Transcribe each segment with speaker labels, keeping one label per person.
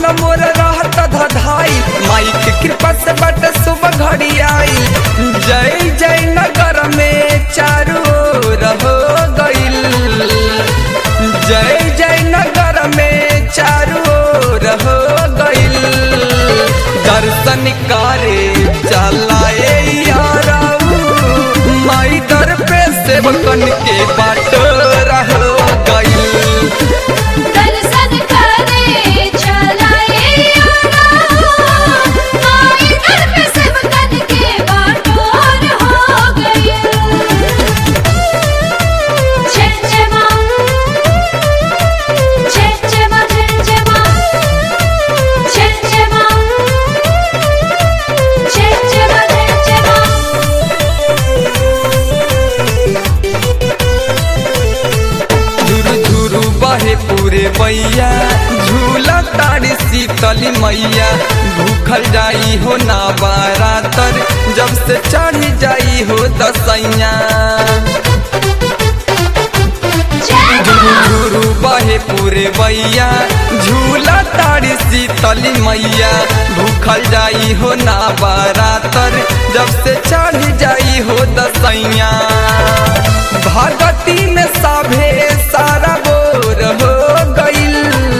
Speaker 1: मन मोर रहत धधाई माई के कृपा से बट शुभ घड़ी आई जय जय नगर में चारू ओर हो गइल जय जय नगर में चारू ओर हो गइल दर्शन करे चलाए याराऊ माई दर पे सेवकन के बाट रह गइल
Speaker 2: दर्शन करे चलाए आना माई दर पे सेवकन के बाटोर हो गई जय जय माँ जय जय माँ जय जय माँ जय जय माँ जय जय माँ जय जय माँ
Speaker 1: झुरु झुरु बहे पूरे मैया झूला तारी शीतली मैया भूखल जाई हो ना बारातर जब से चढ़ जाई हो दसैया झुरु झुरु बहे पूरे मैया झूला तारी शीतली मैया भूखल जाई हो ना बारातर जब से चढ़ जाई हो दसैया भगती में सभे सारा बोर हो गइल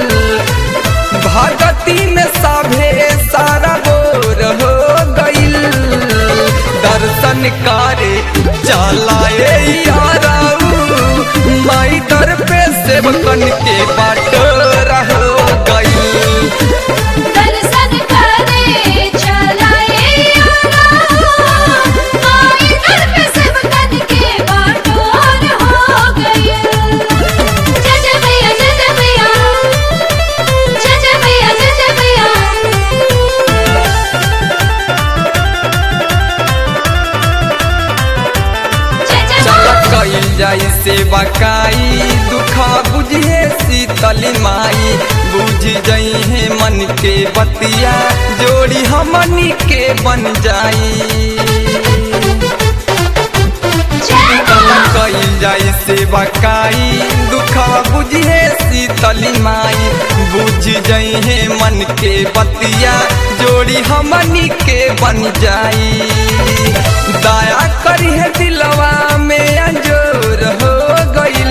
Speaker 1: भगती में सभे सारा बोर हो गइल दर्शन करे चलाए याराऊ माई दर पे सेवकन के बाट रह गइल
Speaker 2: दर्शन करे चलाए आना माई दर पे सेवकन के बाटोर हो गई जय जय मैया जय जय मैया जय जय मैया जय जय मैया जय जय
Speaker 1: चल
Speaker 2: माँ
Speaker 1: कइल जाई सेवा काई दुखा बुझे शीतली माई बुझ जई है मन के बतिया जोड़ी हमनी के बन जाई
Speaker 2: जय माँ
Speaker 1: कइल जाई सेवा काई दुखा बुझे शीतली माई बुझ जई है मन के बतिया जोड़ी हमनी के बन जाई दया करी है दिलवा में अंजोर हो गइल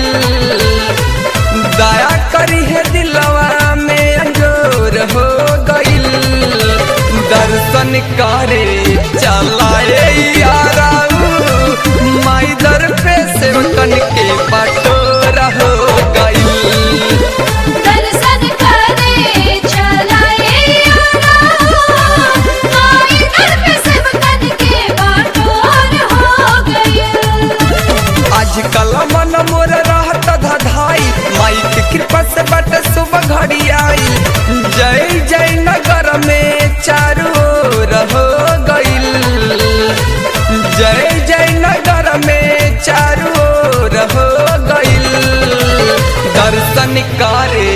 Speaker 1: दया करी है दिलवा में अंजोर हो गइल दर्शन करे चलाए याराऊ माई दर पे सेवकन के बटोरा हो गइल
Speaker 2: दर्शन करे चलाए आना माई दर पे सेवकन के बाटोर हो गई
Speaker 1: आजकल मन मोर रहत धधाई माई के कृपा से बट शुभ घड़ी आई जय जय नगर में चारू ओर हो गइल जय जय नगर में चारू ओर हो गइल दर्शन करे